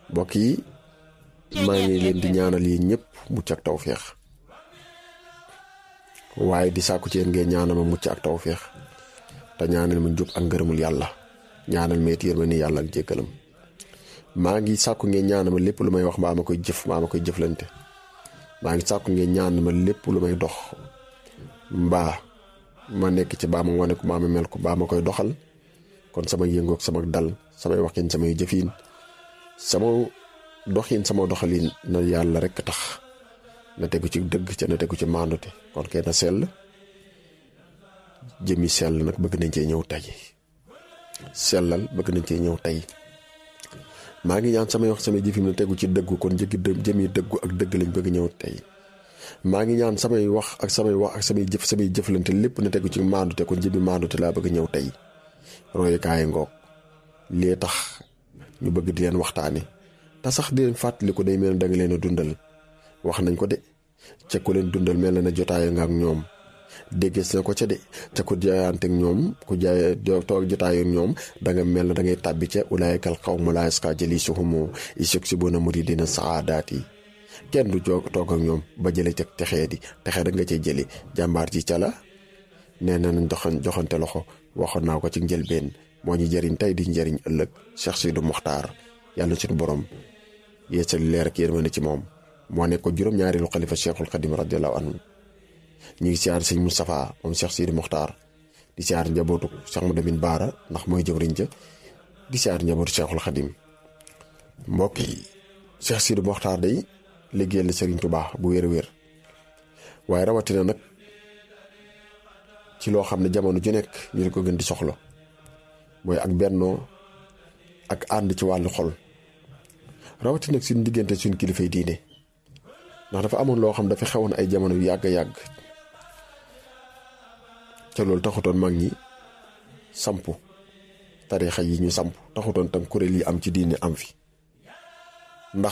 mbokk yi maa ngi leen di ñaanal yéen ñëpp mucc ak tawféex waaye di sàkku ci yéen ngeen ñaanal ma mucc ak tawféex te ñaanal ma njub ak ngërëmul yàlla ñaanal ma it yërmande yàlla ak jéggalam maa ngi sàkku ngeen ñaanal ma lépp lu may wax mbaa ma koy jëf mbaa ma koy jëflante maa ngi sàkku ngeen ñaanal ma lépp lu may dox mbaa ma nekk ci baa ma wane ko mbaa ma mel ko baa ma koy doxal kon sama yëngoog sama dal samay waxin samay jëfin sama doxin sama doxalin na yàlla rekk tax na tegu ci dëgg ca na tegu ci maandute kon kenn sell jëmi sell nag bëgg nañ cee ñëw tey sellal bëgg nañ cee ñëw tey maa ngi ñaan samay wax samay jëfin na tegu ci dëggu kon jëggi dë jëmi dëggu ak dëgg lañ bëgg ñëw tey maa ngi ñaan samay wax ak samay wax ak samay jëf samay jëflante lépp na tegu ci maandute kon jëmi maandute laa bëgg ñëw tey royukaay ngoog lii tax ñu bëgg di leen waxtaane te sax di leen fàttali ko day mel ne da nga leen a dundal wax nañ ko de ca ku leen dundal mel na ne jotaaya nga ak ñoom déggees na ko ca de ca ku jaayante ak ñoom ku jaay toog jotaaya ak ñoom da nga mel na da ngay tàbbi ca ulaayikal qawmu laa yasqaa jaliisuhum iz yaksibuuna muridiina saadaat yi kenn du joog toog ak ñoom ba jële ca texee di texee da nga cay jëli jàmbaar ji ca la nee na nañ doxan joxante loxo waxoon naa ko ci njëlbeen moo ñu jëriñ tey di njëriñ ëllëg Cheikh Sidou Mokhtar yàlla suñu borom yeesal leer ak yërmande ci moom moo nekk ko juróom-ñaareelu xalifa Cheikhul Xadim radiyallahu anhu ñu ngi siyaar sëñ Moustapha moom Cheikh Sidou Mokhtar di siyaar njabootu Cheikh Moudamin Baara ndax mooy jëwriñ ja di siyaar njabootu Cheikhul Xadim mbokk yi Cheikh Sidou Mokhtar day liggéeyal Serigne Touba bu wér-wér waaye rawatina nag ci loo xam ne jamono ju nekk ñu di ko gën di soxla mooy ak bennoo ak ànd ci wàllu xol rawatina nag suñ diggante suñ kilifay diine ndax dafa amoon loo xam dafa xewoon ay jamono yu yàgg yàgg te loolu taxutoon mag ñi sampu tarixa yi ñu samp taxutoon tam kuréel yi am ci diine am fi ndax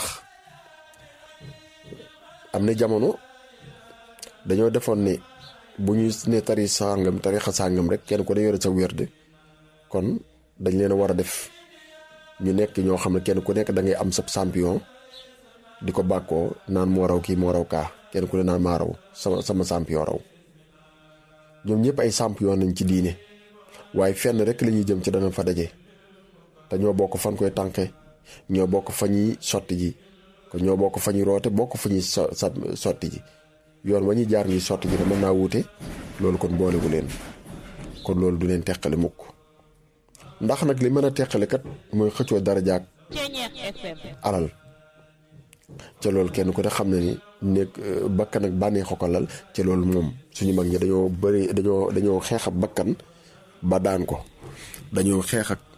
am na jamono dañoo defoon ne bu ñu ne tari sàngam tarixa sàngam rek kenn ko da yore sa wérde kon dañ leen a war a def ñu nekk ñoo xam ne kenn ku nekk da ngay am sa champion di ko bàkkoo naan moo raw kii moo raw kaa kenn ku ne naan maa raw sama sama champion raw ñoom ñëpp ay champion nañ ci diine waaye fenn rek la ñuy jëm ci dana fa daje te ñoo bokk fan koy tànke ñoo bokk fa ñuy sotti ji ko ñoo bokk fa ñuy roote bokk fa ñuy so sotti ji yoon wa ñuy jaar ñuy sotti ji ne mën naa wuute loolu kon boolewu leen kon loolu du leen teqale mukk ndax nag li mën a teqale kat mooy xëccoo dara jaag alal ca loolu kenn ku ne xam na ni nekk bakkan ak bànneexu ko lal ca loolu moom suñu mag ñi dañoo bëri dañoo dañoo xeex ak bakkan ba daan ko dañoo xeex ak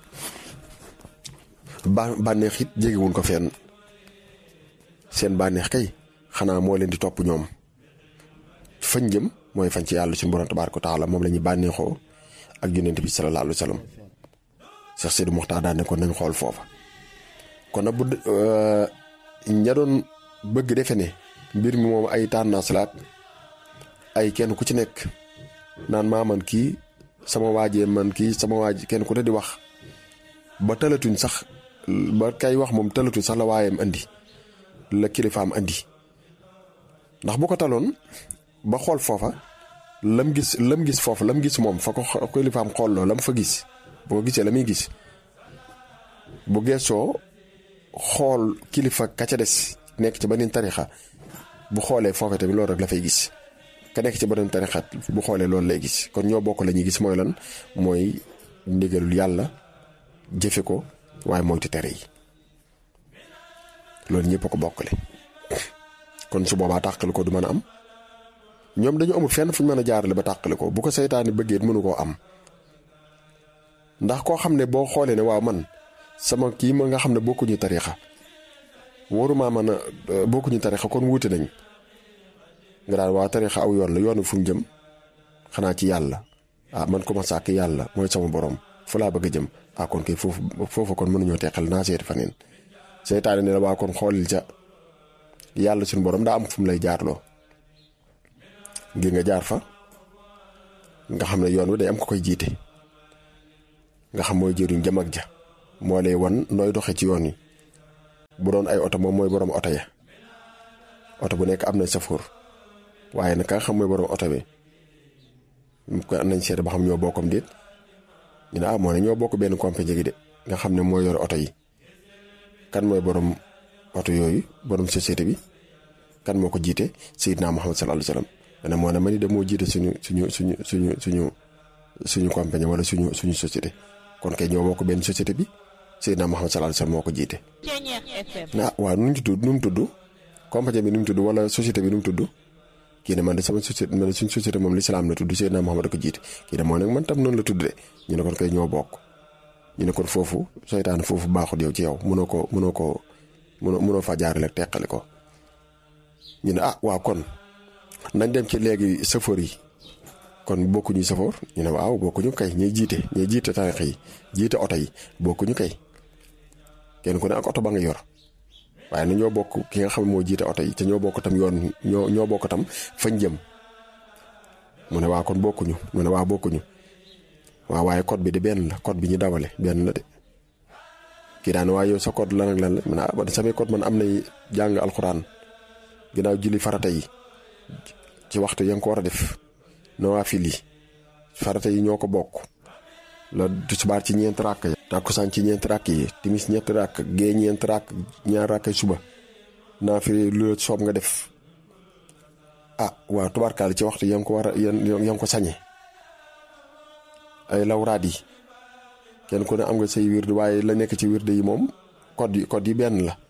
ba bànneex it jegewuñ ko fenn seen bànneex kay xanaa moo leen di topp ñoom fañ jëm mooy fañ ci yàlla suñu borom tabaaraka taala moom la ñuy bànneexoo ak yonent bi salallaahu alayhi wa sallam Cheikh Sidou Mokhtar daan ne kon nañ xool foofa kon nag bu ña doon bëgg defe ne mbir mi moom ay tendance la ay kenn ku ci nekk naan maa man kii sama waajee man kii sama waaj kenn ku ne di wax ba talatuñ sax ba kay wax moom talatuñ sax la waayam andi la kilifaam andi ndax bu ko taloon ba xool foofa lam gis lam gis foofa lam gis moom fa ko kilifaam xoolloo lam fa gis bu ko gisee la muy gis bu geesoo xool kilifa ka ca des nekk ci beneen tarixa bu xoolee foofa tamit loolu rek la fay gis ka nekk ci beneen tarixa bu xoolee loolu lay gis kon ñoo bokk la ñuy gis mooy lan mooy ndigalul yàlla jëfe ko waaye moytu tere yi loolu ñëpp a ko bokkale kon su boobaa tàqali ko du mën a am ñoom dañu amul fenn fu ñu mën a jaarale ba tàqali ko bu ko seytaane bëggee mënu koo am ndax koo xam ne boo xoolee ne waaw man sama kii ma nga xam ne bokkuñu tarixa waruma mën a bokkuñu tarixa kon wuute nañ nga daal waa tarixa aw yoon la yoonu fu mu jëm xanaa ci yàlla ah man ko ma sàkk yàlla mooy sama borom fu laa bëgg a jëm ah kon kay foofu foofu kon mënuñoo teqal naa seeti faneen seytaane ne la waa kon xoolil ca yàlla suñu borom daa am fu mu lay jaarloo ngir nga jaar fa nga xam ne yoon wi day am ko koy jiite nga xam mooy jëriñ jëm ak ja moo lay wan nooy doxe ci yoon wi bu doon ay oto moom mooy borom oto ya oto bu nekk am na safoor waaye nag ka nga xam mooy borom oto bi ko nañ seet ba xam ñoo bokkam déet ñu ne ah moo ne ñoo bokk benn compagnie gi de nga xam ne moo yor oto yi kan mooy borom oto yooyu borom société bi kan moo ko jiite Seydina Muhammad sallallahu alayhi wa sallam ma ne moo ne ma ni de moo jiite suñu suñu suñu suñu suñu suñu compagnie wala suñu suñu société kon kay ñoo bokk benn société bi Seydina Muhammad sallallahu alayhi wa sallam moo ko jiite. ah waaw nu mu tudd nu mu tudd compagnie bi nu mu tudd wala société bi nu mu tudd kii ne man de sama société man de suñu société moom lislaam la tudd Seydina Muhammad da ko jiite kii ne moo nag man tam noonu la tudd de ñu ne kon kay ñoo bokk ñu ne kon foofu seytaan foofu baaxut yow ci yow mënoo ko mënoo ko mënoo mënoo faa jaarale ak teqali ko ñu ne ah waaw kon nañ dem ci léegi safoor yi kon bokkuñu safoor ñu ne waaw bokkuñu kay ñuy jiite ñuy jiite tarix yi jiite oto yi bokkuñu kay kenn ku ne ak oto ba nga yor waaye na ñoo bokk ki nga xam moo jiite oto yi te ñoo bokk tam yoon ñoo ñoo bokk tam fañ jëm mu ne waa kon bokkuñu mu ne waa bokkuñu waaw waaye code bi de benn la code bi ñu dawale benn la de kii daan waaye yow sa code lan ak lan la man ah man samay code man am nay jàng alxuraan ginnaaw julli farata yi ci waxtu ya nga ko war a def nawaafil yi farata yi ñoo ko bokk la tisbaar ci ñeent ràkk ya tàkkusaan ci ñeent ràkk yi timis ñeent ràkk gee ñeent ràkk ñaar ràkk suba naafile lu la soob nga def ah waaw tubaarkaal ci waxtu ya nga ko war a ya nga ko sañe ay lawraat yi kenn ku ne am nga say wird waaye la nekk ci wird yi moom code yi code yi benn la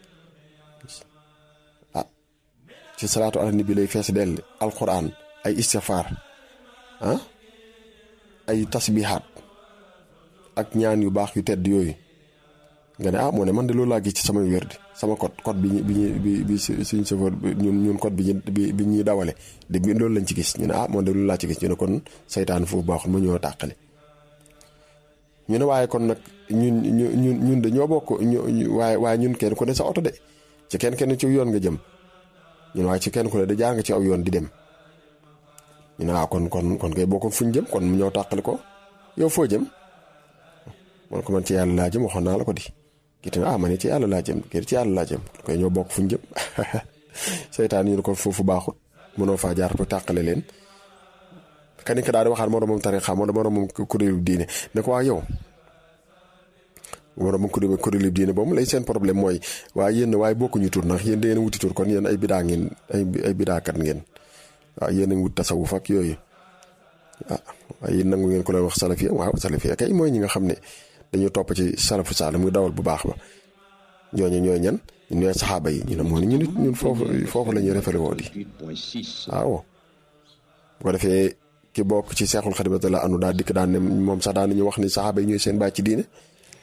ah ci salaatu ala nabi lay fees dell alquran ay istifaar ah ay tasbihaat ak ñaan yu baax yu tedd yooyu nga ne ah moo ne man de loolu laa gis ci sama wird sama code code bi ñu bi ñu bi bi suñ chauffeur ñun ñun code bi ñu bi ñuy dawale de bi loolu lañ ci gis ñu ne ah moom de loolu laa ci gis ñu ne kon saytaan foofu baaxul ma ñoo tàqale ñu ne waaye kon nag ñun ñu ñun ñun de ñoo bokk ñu waaye waaye ñun kenn ku ne sa oto de ci kenn kenn ci yoon nga jëm ñun waaye ci kenn ku ne da jaar nga ci aw yoon di dem ñu ne waaw kon kon kon kay bokkoon fuñ jëm kon mu ñëw tàqale ko yow foo jëm man ko man ci yàlla laa jëm waxoon naa la ko di kii tamit ah man ci yàlla laa jëm kii ci yàlla laa jëm koy ñoo bokk fuñ jëm seytaan ñu ne ko foofu baaxut mënoo faa jaar pour tàqale leen kani ka daal di waxaat moroomam tarixa moo moroomam kuréelu diine ne ko waa yow moroomam kuréelu kuréelu diine boobu lay seen problème mooy waaye yéen waaye bokkuñu tur ndax yéen da ngeen wuti tur kon yéen ay bidaa ngeen ay ay bidaakat ngeen waaw yéen a ngi wut tasawuf ak yooyu ah waaye yéen nangu ngeen ko leen wax salafiya waaw salafiya kay mooy ñi nga xam ne dañu topp ci salafu saala muy dawal bu baax ba ñooñu ñooy ñan ñooy saxaaba yi ñu ne moo ne ñun ñun foofu foofu la ñuy référé woo di waaw bu ko defee ki bokk ci seexul xadim la anu daal dikk daan ne moom sax daan nañu wax ni saxaaba yi ñooy seen bàyyi ci diine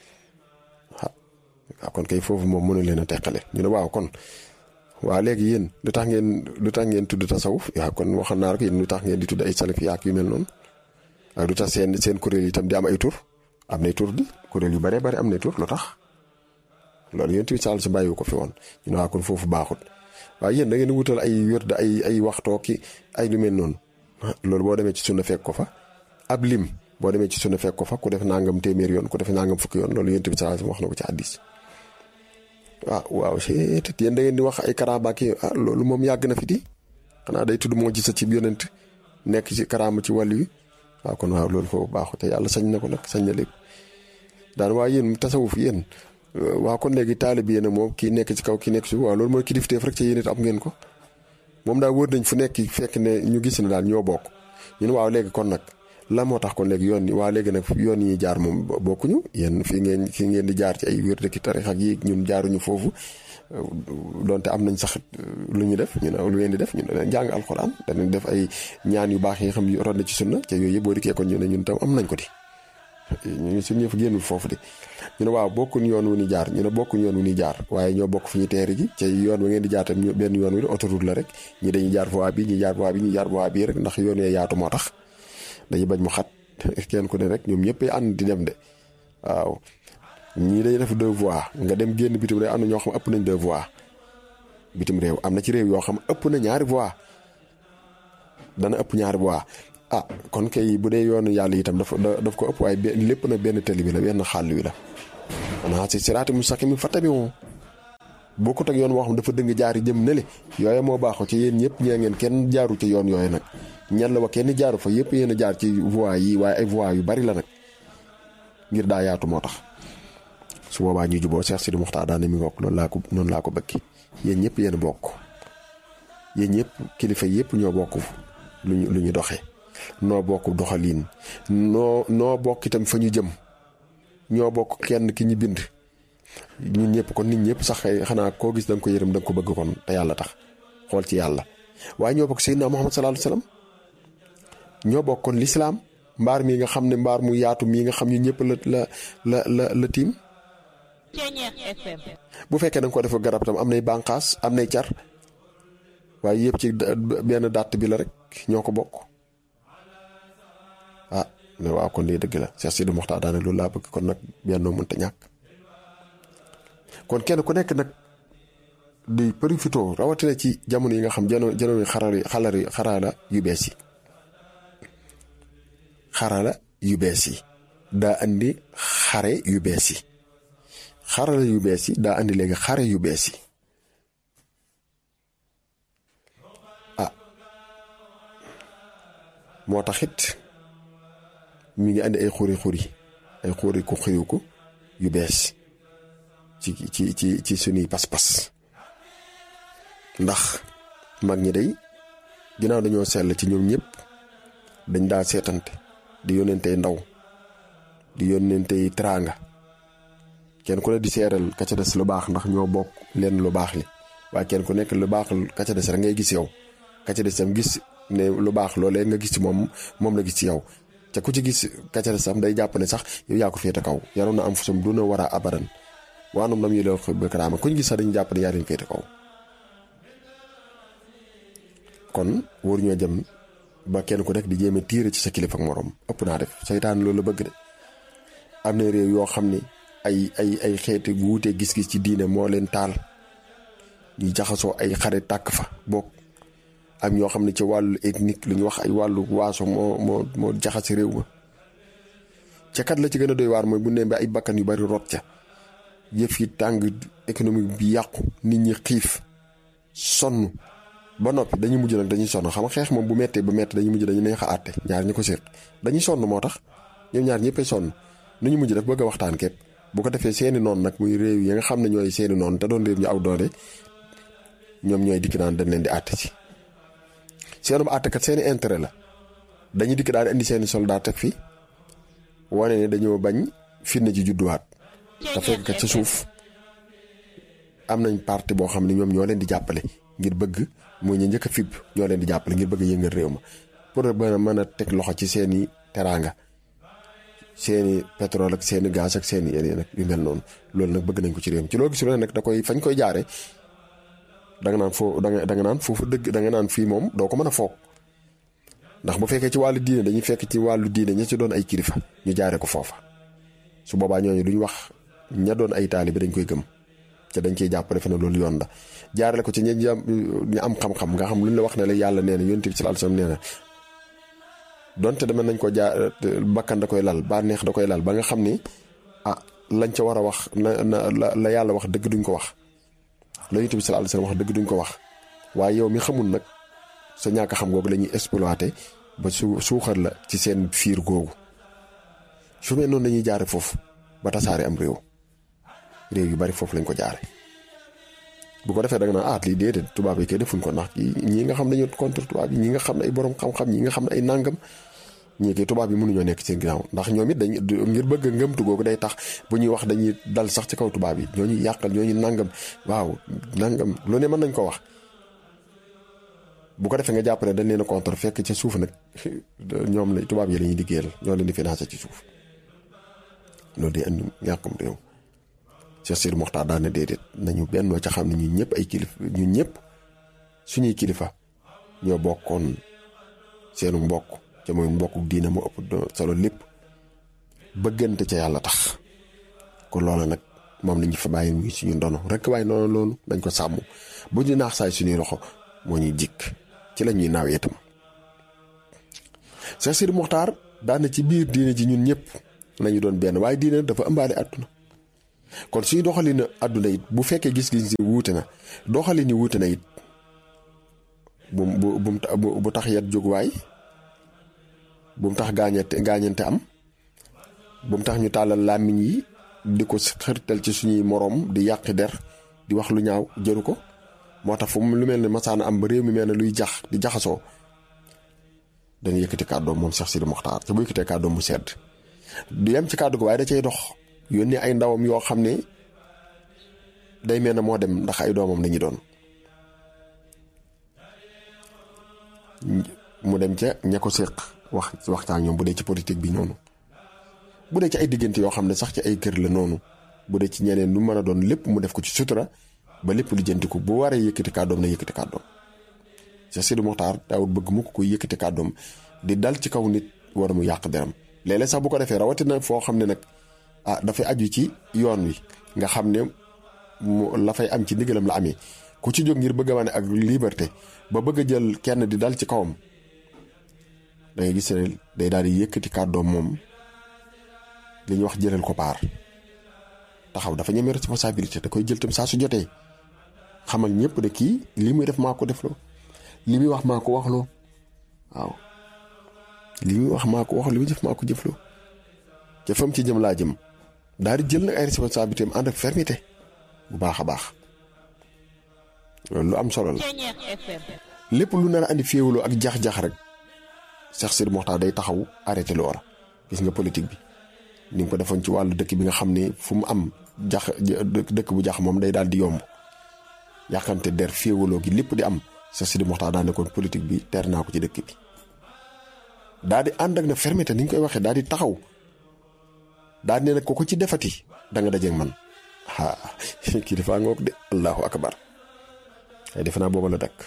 waaw kon kay foofu moom mënu leen a teqale ñu ne waaw kon waaw léegi yéen lu tax ngeen lu tax ngeen tudd tasawuf waaw kon waxoon naa rek yéen lu tax ngeen di tudd ay salaf yaak yu mel noonu ak lu tax seen seen kuréel yi itam di am ay tur am nay tur di kuréel yu bare bare am nay tur lu tax loolu yéen tamit saal si bàyyiwu ko fi woon ñu ne waa kon foofu baaxut waaye yéen da ngeen wutal ay wérd ay ay waxtoo ki ay lu mel noonu loolu boo demee ci sunna fekk ko fa ab lim boo demee ci sunna fekk ko fa ku def nangam téeméer yoon ku def nangam fukki yoon loolu yéen tamit saal si wax na ko ci hadiis waaw waaw c'est yéen da ngeen di wax ay karaama ki ah loolu moom yàgg na fi di xanaa day tudd moo gis ci yonent nekk ci karaama ci wàll wi waaw kon waaw loolu foofu baaxu te yàlla sañ na ko nag sañ na lépp daan waa yéen tasawuf yéen waaw kon léegi taalib yéen moom kii nekk ci kaw kii nekk ci waaw loolu mooy kilifteef rek ci yéen it am ngeen ko moom daal wër nañ fu nekk fekk ne ñu gis ne daal ñoo bokk ñun waaw léegi kon nag lan moo tax kon léegi yoon yi waa léegi nag yoon yi jaar moom bokkuñu yéen fii ngeen fii ngeen di jaar ci ay wér dëkki tarix ak yi ñun jaaruñu foofu donte am nañ sax lu ñu def ñu ne lu ngeen di def ñu ne leen jàng alxuraan danañ def ay ñaan yu baax yi nga xam ne root na ci sunna te yooyu yëpp boo dikkee kon ñu ne ñun tam am nañ ko di ñu suñu yëf génnul foofu di ñu ne waaw bokkuñ yoon wu ni jaar ñu ne bokkuñ yoon wu ni jaar waaye ñoo bokk fu ñu teeri ji ci yoon wa ngeen di jaar tam benn yoon wi autoroute la rek ñi dañuy jaar voie bi ñi jaar voie bi ñi jaar voie bi rek ndax yoon wee yaatu moo tax dañuy bañ mu xat kenn ku ne rek ñoom ñëpp ànd di dem de waaw ñii day def deux voies nga dem génn bitim réew am na ñoo xam ëpp nañ deux voies bitim réew am na ci réew yoo xam ëpp na ñaari voies dana ëpp ñaari voies ah kon kay bu dee yoonu yàlla itam daf daf ko ëpp waaye lépp na benn tali bi la benn xàll wi la. xanaa si siraati mustaqim fattabi'u bokkut ak yoon woo xam dafa dëng jaari jëm nele yooye moo baaxoo ci yéen ñëpp ñee ngeen kenn jaaru ci yoon yooyu nag ñan la wa kenn jaaru fa yëpp yéen a jaar ci voie yi waaye ay voie yu bari la nag ngir daa yaatu moo tax su boobaa ñu juboo Cheikh Sidi Mokhtar daane mi ngokk loolu laa ko noonu laa ko bëgg yéen ñëpp yéen bokk yéen ñëpp kilifa yëpp ñoo bokk lu ñu lu ñu doxee noo bokk doxaliin noo noo bokk itam fa ñu jëm ñoo bokk kenn ki ñu bind ñun ñëpp kon nit ñëpp sax xanaa koo gis da nga ko yërëm da nga ko bëgg kon te yàlla tax xool ci yàlla waaye ñoo bokk Seydina Muhammad sallallahu alayhi wasallam ñoo bokk kon lislaam mbaar mii nga xam ne mbaar mu yaatu mii nga xam ñu ñëpp la la la la la tiim bu fekkee da nga ko def garab tam am nay bànqaas am nay car waaye yëpp ci benn dàtt bi la rek ñoo ko bokk ah ne waaw kon lii dëgg la Cheikh Sidi Mokhtar daane loolu laa bëgg kon nag bennoo mënta ñàkk kon kenn ku nekk nag di profité rawatina ci jamono yi nga xam jano jamono xarala xalari xarala yu bees yi xarala yu bees yi daa andi xare yu bees yi xarala yu bees yi daa andi léegi xare yu bees yi ah moo taxit mi ngi andi ay xuri xuri ay xuri ku xiriw ko yu bees ci ci ci ci suñuy pas-pas ndax mag ñi day ginnaaw dañoo sell ci ñoom ñëpp dañ daa seetante di yónnentey ndaw di yónnentey teraanga kenn ku ne di seeral ka ca des lu baax ndax ñoo bokk lenn lu baax li waaye kenn ku nekk lu baax ka ca des rek ngay gis yow ka ca des tam gis ne lu baax loolee nga gis ci moom moom la gis ci yow te ku ci gis ka ca des tam day jàpp ne sax yow yaa ko féete kaw yaroon na am fusum duna war a abadan waanum lam yi la ba karaama kuñ gis sax dañu jàpp ne yaa leen féete kaw kon wóor ñoo jëm ba kenn ku nekk di jéem a tiire ci sa kilifa ak morom ëpp naa def seytaan loolu la bëgg de am na réew yoo xam ni ay ay ay xeeti wuute gis-gis ci diine moo leen taal ñuy jaxasoo ay xare tàkk fa bokk am ñoo xam ne ci wàllu ethnique lu ñu wax ay wàllu waaso moo moo moo jaxase réew ma ca kat la ci gën a doy waar mooy bu ne ba ay bakkan yu bari rot ca yëf yi tàng économique bi yàqu nit ñi xiif sonn ba noppi dañuy mujj nag dañuy sonn xam nga xeex moom bu mettee ba metti dañuy mujj dañu neex a àtte ñaar ñi ko séq dañuy sonn moo tax ñoom ñaar ñëppay sonn nu ñu mujj def bëgg a waxtaan képp bu ko defee seeni noonu nag muy réew yi nga xam ne ñooy seeni noonu te doon réew ñu aw doole ñoom ñooy dikk naan dañ leen di àtte ci seenum àttekat seeni intérêt la dañuy dikk daal di indi seeni soldat teg fi wane ne dañoo bañ fitna ji judduwaat te fekk kat ca suuf am nañ parti boo xam ne ñoom ñoo leen di jàppale ngir bëgg muy ñu njëkk a fib ñoo leen di jàppale ngir bëgg a yëngal réew ma pour mën mën a teg loxo ci seeni teraanga seeni pétrole ak seeni gaz ak seeni yeneen ak yu mel noonu loolu nag bëgg nañ ko ci réew mi ci loo gis nag da koy fañ koy jaare da nga naan foo da nga da nga naan foofu dëgg da nga naan fii moom doo ko mën a foog ndax bu fekkee ci wàllu diine dañuy fekk ci wàllu diine ña ci doon ay kilifa ñu jaare ko foofa su boobaa ñooñu duñ wax ña doon ay taalibe dañ koy gëm te dañ ciy jàpp defe ne loolu yoon la jaarale ko ci ñi ñu am xam-xam nga xam lu ñu la wax ne la yàlla nee na yonent bi sallallahu alayhi wasallam nee na donte dama nañ ko jaar bakkan da koy lal ba neex da koy lal ba nga xam ni ah lañ ca war a wax na na la yàlla wax dëgg duñ ko wax la yonent bi sallallahu alayhi wasallam wax dëgg duñ ko wax waaye yow mi xamul nag sa ñàkk xam googu la ñuy exploité ba su suuxal la ci seen fiir googu su mel noonu lañuy jaare foofu ba tasaare am réew réew yu bari foofu lañ ko jaare bu ko defee da nga naan ah lii déedéet tubaab yi kay defuñ ko ndax ñii nga xam dañu contre tubaab yi ñi nga xam ne ay borom xam-xam ñi nga xam ne ay nàngam ñii kay tubaab yi mënuñoo nekk seen ginnaaw ndax ñoom it dañ ngir bëgg ngëmtu googu day tax bu ñuy wax dañuy dal sax ci kaw tubaab yi ñooñu yàqal ñooñu nàngam waaw nàngam lu ne mën nañ ko wax bu ko defee nga jàpp ne dañ leen a contre fekk ca suuf nag ñoom la tubaab yi la ñuy liggéeyal ñoo leen di financé ci suuf loolu day andi ñàkkum réew Cheikh Sidi Mokhtar daan na déedéet nañu bennoo ca xam ne ñun ñëpp ay kilifa ñun ñëpp suñuy kilifa ñoo bokkoon seenu mbokk ca mooy mbokk diina mu ëpp solo lépp bëggante ca yàlla tax kon loola nag moom lañu fa bàyyi muy suñu ndono rek waaye noonu loolu dañ ko sàmm bu ñu naax saay suñuy loxo moo ñuy jikk ci la ñuy naaw itam Cheikh Sidi Mokhtar daan na ci biir diine ji ñun ñëpp nañu doon benn waaye diine dafa ëmbaale àdduna kon suy doxalin àdduna it bu fekkee gis-gis yi wuute na doxalin yi wuute na it bu bu bu bu tax yat jóg waay bu mu tax gaañante gaañante am bu mu tax ñu tàllal làmmiñ yi di ko xërtal ci suñuy moroom di yàqi der di wax lu ñaaw jëru ko moo tax fu mu lu mel ne masaana am ba réew mi mel ne luy jax di jaxasoo dañu yëkkati kàddoom moom Cheikh Sidi Mokhtar te bu yëkkatee kàddoom mu sedd du yem ci kàddu ko waaye da cay dox yónnee ay ndawam yoo xam ne day mel ne moo dem ndax ay doomam lañu doon mu dem ca ña ko séq wax waxtaan ñoom bu dee ci politique bi noonu bu dee ci ay diggante yoo xam ne sax ci ay kër la noonu bu dee ci ñeneen lu mën a doon lépp mu def ko ci sutura ba lépp lijjanti ko bu waree yëkkati kàddoom na yëkkati kàddoom Cheikh Sidi Mokhtar daawut bëgg mu ko koy yëkkati kàddoom di dal ci kaw nit war mu yàq deram léeg-léeg sax bu ko defee rawatina foo xam ne nag ah dafay aju ci yoon wi nga xam ne mu la fay am ci ndigalam la amee ku ci jóg ngir bëgg a wane ak liberté ba bëgg a jël kenn di dal ci kawam da ngay gis ne day daal di yëkkati kàddoom moom li ñuy wax jëlal ko paar taxaw dafa ñeme responsabilité da koy jël tam saa su jotee xamal ñëpp de kii li muy def maa ko defloo li muy wax maa ko waxloo waaw li muy wax maa ko wax li muy jëf maa ko jëfloo ca fam ci jëm laa jëm daal di jël nag ay responsabilité am ànd ak fermeté bu baax a baax loolu lu am solo la lépp lu nar a andi féewaloo ak jax-jax rek Cheikh Sidi Mokhtar day taxaw arrêté loola gis nga politique bi ni nga ko defoon ci wàllu dëkk bi nga xam ne fu mu am jax dëkk bu jax moom day daal di yomb yàqante der féewaloo gi lépp di am Cheikh Sidi Mokhtar daa nekkoon politique bi teer naa ko ci dëkk bi daal di ànd ak na fermeté ni ñu koy waxee daal di taxaw daal di ne nag ko ko ci defati da nga dajeeg man ah kii dafaa ngoog de allahu akbar ay defe naa booba la dakk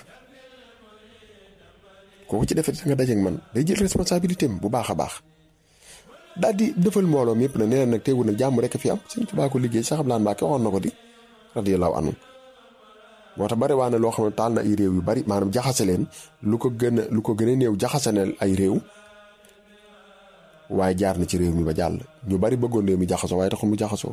kooku ci defati da nga dajeeg man day jël responsabilité am bu baax a baax daal di defal mbooloo mi yëpp nag nee na nag teewul nag jàmm rek fi am Sëñ Tuubaa ko liggéey Cheikh Abdoulaye Mbacké waxoon na ko di radiyallahu anhu moo tax bari waa ne loo xam ne taal na ay réew yu bari maanaam jaxase leen lu ko gën a lu ko gën a néew jaxase na ay réew waaye jaar na ci réew mi ba jàll ñu bari bëggoon réew mi jaxasoo waaye taxul mu jaxasoo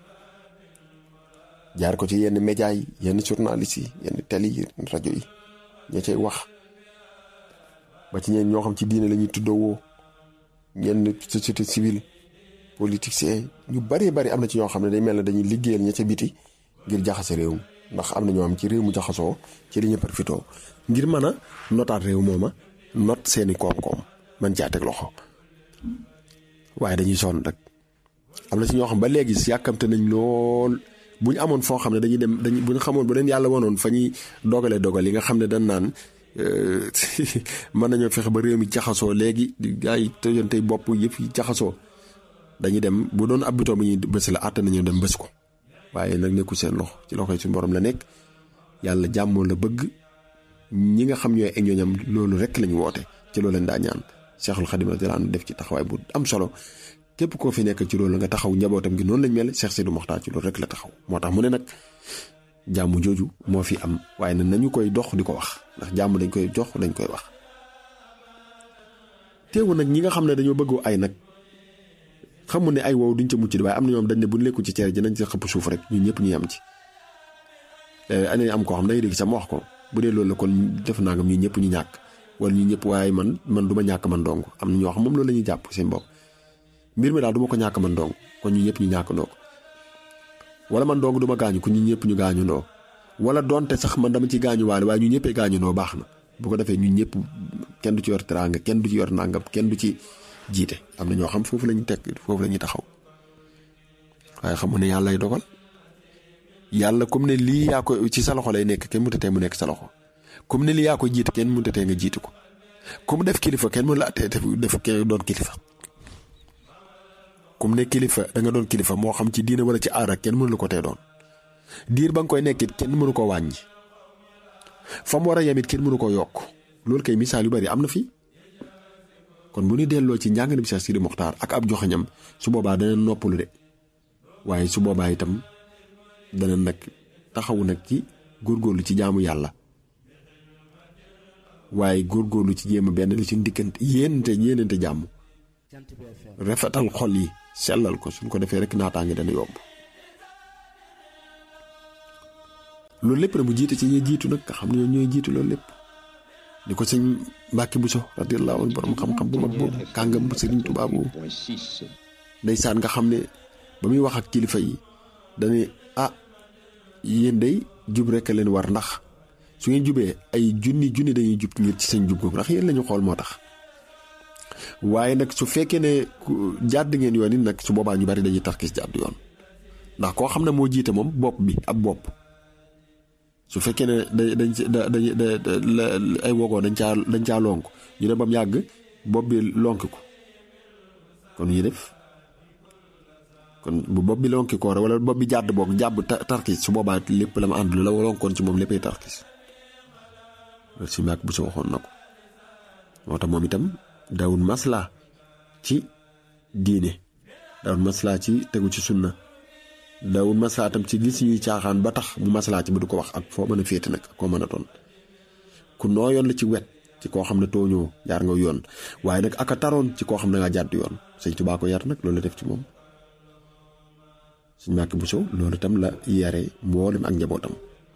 jaar ko ci yenn média yi yenn journalistes yi yenn télé yi rajo yi ña cay wax ba ci ñeen ñoo xam ci diine la ñuy tuddoo ñenn société civile politicien ñu bari bari am na ci ñoo xam ne day mel ne dañuy liggéeyal ña ca biti ngir jaxase réew mi ndax am na ñoo am ci réew mu jaxasoo ci li ñu profitoo ngir mën a notaat réew mooma not seeni koom-koom man caa teg loxo waaye dañuy sonn rek am na ci ñoo xam ba léegi yàkkamte nañ lool bu ñu amoon foo xam ne dañuy dem dañuy bu ñu xamoon bu leen yàlla wanoon fa ñuy dogalee dogal yi nga xam ne dañ naan mën nañoo fexe ba réew mi jaxasoo léegi gaa yi tëjantey bopp yëpp yi jaxasoo dañuy dem bu doon ab bitoom bi ñuy bës la àtt nañu dem bës ko waaye nag nekku seen loxo ci loxoy suñu borom la nekk yàlla jàmmoo la bëgg ñi nga xam ñooy ay ñooñam loolu rek lañu woote ci loolu lañ daa ñaan Cheikhul Khadim radiyallahu anhu def ci taxawaay bu am solo képp koo fi nekk ci loolu nga taxaw njabootam gi noonu lañ mel Cheikh Sidi Mokhtar ci loolu rek la taxaw moo tax mu ne nag jàmm jooju moo fi am waaye nag nañu koy dox di ko wax ndax jàmm dañ koy jox dañ koy wax teewu nag ñi nga xam ne dañoo bëgg ay nag xamu ne ay wow duñ ca mucc di waaye am na ñoom dañ ne buñ lekku ci cere ji nañ ci xëpp suuf rek ñun ñëpp ñu am ci ane am koo xam day dégg sama wax ko bu dee loolu la kon def naa nga ñu ñëpp ñu ñàkk wala ñu ñëpp waaye man man du ma ñàkk man dong am na ñoo xam moom loolu la ñuy jàpp seen bopp mbir mi daal du ma ko ñàkk man dong kon ñu ñëpp ñu ñàkk ndoo ko wala man dong du ma gaañu ko ñu ñëpp ñu gaañu ndoo wala donte sax man dama ci gaañu waale waaye ñu ñëppee gaañu ndoo baax na bu ko defee ñun ñëpp kenn du ci yor teraanga kenn du ci yor nangam kenn du ci jiite am na ñoo xam foofu la ñu teg foofu la ñuy taxaw waaye xam ne yàlla lay dogal yàlla comme ne lii yaa ko ci sa loxo lay nekk kenn mënut a tee mu nekk sa loxo comme ne lii yaa ko jiite kenn mënut a tee nga jiitu ko comme def kilifa kenn mënu la tee def kenn doon kilifa. comme ne kilifa da nga doon kilifa moo xam ci diine wala ci aada kenn mënu la ko tee doon diir ba nga koy nekkit kenn mënu ko wàññi fa mu war a yemit kenn mënu ko yokk loolu kay misaal yu bari am na fi. kon bu ñu delloo ci njàngale bi Cheikh Sidi Mokhtar ak ab joxañam su boobaa dana noppalu de waaye su boobaa itam dana nag taxawu nag ci góorgóorlu ci jaamu yàlla waaye góorgóorlu ci jéem a benn li ci ndikkante yéenante yéenante jàmm rafetal xol yi sellal ko suñ ko defee rek naataange dana yomb loolu lépp nag mu jiite ci ñuy jiitu nag nga xam ne ñooy jiitu loolu lépp ni ko sëñ Mbàkke Buso radiyallaahu anhu borom xam-xam bu mag boobu kàngam bu Sëriñ Tuubaa boobu ndeysaan nga xam ne ba muy wax ak kilifa yi dañuy ah yéen day jub rek leen war ndax su ngeen jubee ay junni junni dañuy jub ngir ci seen jub googu ndax yéen la ñu xool moo tax waaye nag su fekkee ne jàdd ngeen yoon it nag su boobaa ñu bari dañuy tarkis jàdd yoon ndax koo xam ne moo jiite moom bopp bi ab bopp su fekkee ne da dañ da dañ da ay wogoo dañ caa dañ caa lonk ñu ne ba mu yàgg bopp bi lonk ko kon ñu def kon bu bopp bi lonki ko wala bopp bi jàdd boog jàbb tarkis su boobaa lépp la ma ànd la lonkoon ci moom léppay tarkis loolu si màgg bu sa waxoon na ko moo tax moom itam daawul maslaa ci diine daawul maslaa ci tegu ci sunna daawul maslaa tam ci gis ñuy caaxaan ba tax mu maslaa ci ba du ko wax ak foo mën a féete nag koo mën a doon ku noo yoon la ci wet ci koo xam ne tooñoo jaar nga yoon waaye nag aka taroon ci koo xam ne nga jàdd yoon sëñ Tuubaa ko yar nag loolu la def ci moom sëñ Mbàkke Buso loolu itam la yare mboolem ak njabootam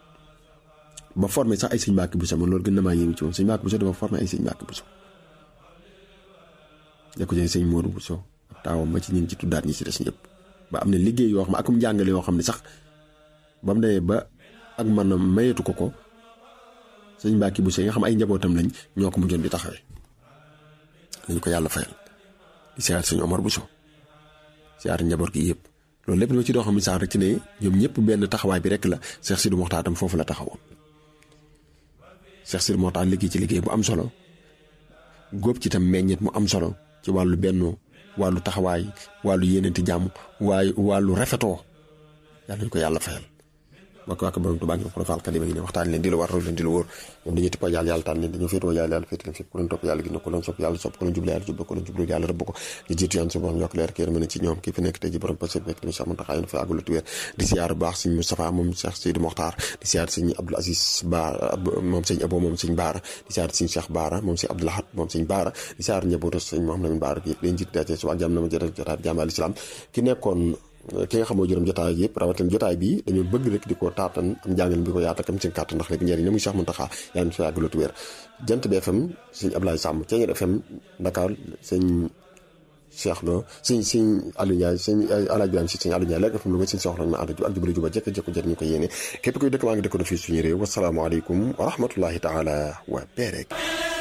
ba formé sax ay sëñ Mbàkke Buso man loolu gën na maa yéemu ci moom sëñ Mbàkke Buso dafa formé ay sëñ Mbàkke Buso da ko jëlee sëñ Moodu Buso ak taawam ma ci ñun ci tuddaat ñi ci des ñëpp ba am na liggéey yoo xam akum njàngale yoo xam ne sax ba mu demee ba ak man mayeetu ko ko sëñ Mbàkke Buso yi nga xam ay njabootam lañ ñoo ko mujjoon di taxawee lañ ko yàlla fayal di siyaar sëñ Omar Buso siyaar njaboot gi yëpp loolu lépp dama ci doo xam ne sax rek ci ne ñoom ñëpp benn taxawaay bi rek la Cheikh Sidi Moxtaar tam foofu la taxawoon Cheikh Sidi Moxtaar liggéey ci liggéey bu am solo góob ci tam meññet mu am solo ci wàllu bennoo wàllu taxawaay wàllu yéeneenti jàmm waaye wàllu rafetoo yàlla nañu ko yàlla fayal bokk waak borom Tuubaa ngi profal kalima ngi ne waxtaan leen di lu war roy leen di lu wóor ñoom dañuy tippoo yàlla yàlla tànn leen dañoo féetoo yàlla yàlla féete leen fépp ku leen topp yàlla gis na ku leen sopp yàlla sopp ku leen jublu yàlla jublu ku leen jublu yàlla rëbb ko ñu jiitu yaan su borom yokk leer kër mën ci ñoom kii fi nekk tey ji borom passé nekk tamit sax Muntaxa yéen fa àggul tu wér di siyaar bu baax sëñ Moustapha moom Cheikh Seydou Mokhtar di siyaar sëñ Abdoul Aziz Baara moom sëñ Abo moom sëñ Baara di siyaar sëñ Cheikh Baara moom sëñ Abdoul Ahad moom sëñ Baara di siyaar njabootu sëñ Mouhamed Lamine Baara gi leen jiitu dace suba jàmm na ma jëral jotaat jàmm al islam ki nekkoon ki nga xam moo jërëm jotaay yëpp rawatina jotaay bi dañoo bëgg rek di ko taatan am njàngale bi ko yaatal kam seen kàttan ndax léegi njëriñ la muy Cheikh Mountakha yaa ngi fi yàgg loolu wér jant bi FM sëñ Ablaye Samb Ceeñeer FM Dakar sëñ Cheikh Lo sëñ sëñ Aliou Ndiaye sëñ Alaaji Ibrahima si sëñ Aliou Ndiaye léegi FM lu ko sëñ soxla ma ànd ak jubali juba jekk jekko jër ñu ko yéene képp koy dëkk maa ngi dëkk fii suñu réew wasalaamaaleykum wa rahmatullahi taala wa barak